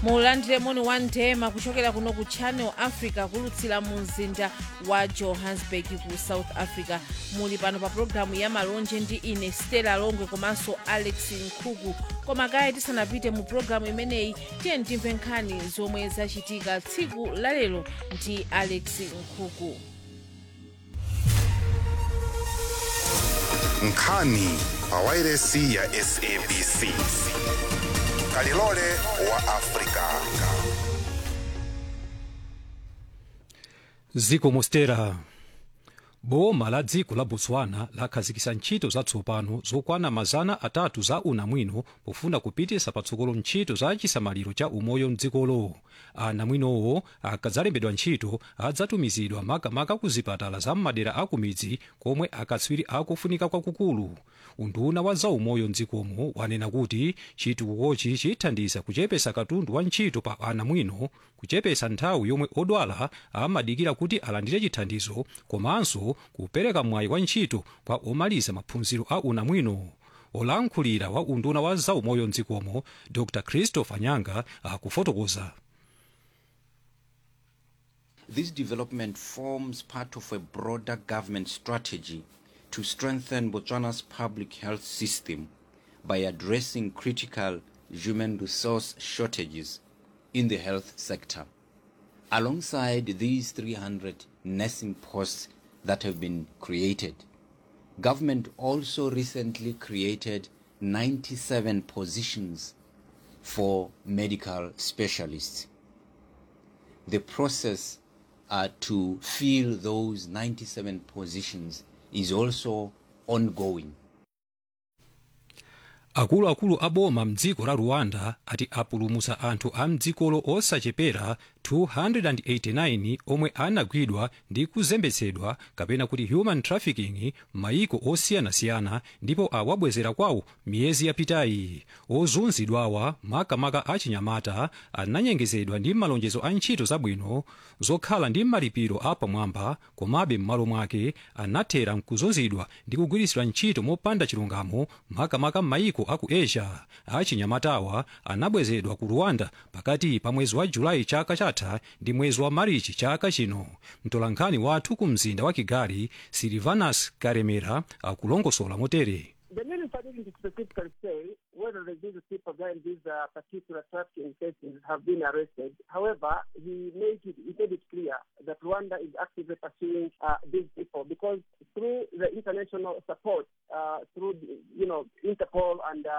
mulandire moni wa ndema kuchokera kuno ku channel africa kulutsira mu mzinda wa johannesburg ku south africa muli pano pa pologalamu ya malonje ndi ine stella longwe komanso alex nkhuku koma kaya tisanapite mu pologalamu imeneyi tiye timve nkhani zomwe zachitika tsiku lalero ndi alex nkhuku nkhani pa wairesi ya sabc kalilole wa afrika ziko mostera boma la dziko la botswana lakhazikitsa ntchito zatsopano zokwana mazana atatu za unamwino pofuna kupititsa patsogolo ntchito za chisamaliro cha umoyo mdzikolo anamwinowo akadzalembedwa ntchito adzatumizidwa makamaka ku zipatala za m'madera a kumidzi komwe akatswiri akufunika kwakukulu unduna wa zaumoyo mdzikomo wanena kuti chitukukochi chithandiza kuchepetsa katundu wa ntchito pa anamwino kuchepetsa nthawi yomwe odwala amadikira kuti alandire chithandizo komanso kupereka mwayi wa ntchito kwa omaliza maphunziro a unamwino olankhulira wa unduna wa zaumoyo mdzikomo dr christopher nyanga akufotokoza This development forms part of a broader government strategy to strengthen Botswana's public health system by addressing critical human resource shortages in the health sector. Alongside these 300 nursing posts that have been created, government also recently created 97 positions for medical specialists. The process uh, to fill those 97 positions is also ongoing. akuluakulu a boma mdziko la rwanda ati apulumutsa anthu a mdzikolo osachepera 289 omwe anagwidwa ndi kuzembetsedwa kapena kuti human trafficking m'mayiko osiyanasiyana ndipo awabwezera kwawo miyezi yapitayi ozunzidwawa makamaka achinyamata ananyengezedwa ndi malonjezo a ntchito zabwino zokhala ndi malipiro apamwamba komabe m'malo mwake anathera mkuzunzidwa ndi kugwiritsidwa ntchito mopanda chilungamo makamaka m'mayiko aku asia achinyamatawa anabwezedwa ku rwanda pakati pa mwezi wa julayi chaka chatha ndi mwezi wa marichi chaka chino mtolankhani wathu ku mzinda wa kigali silvanus karemera akulongosola motere The minister didn't specifically say whether the these people behind these uh, particular trafficking cases have been arrested. However, he made it, he made it clear that Rwanda is actively pursuing uh, these people because through the international support, uh, through you know Interpol and uh,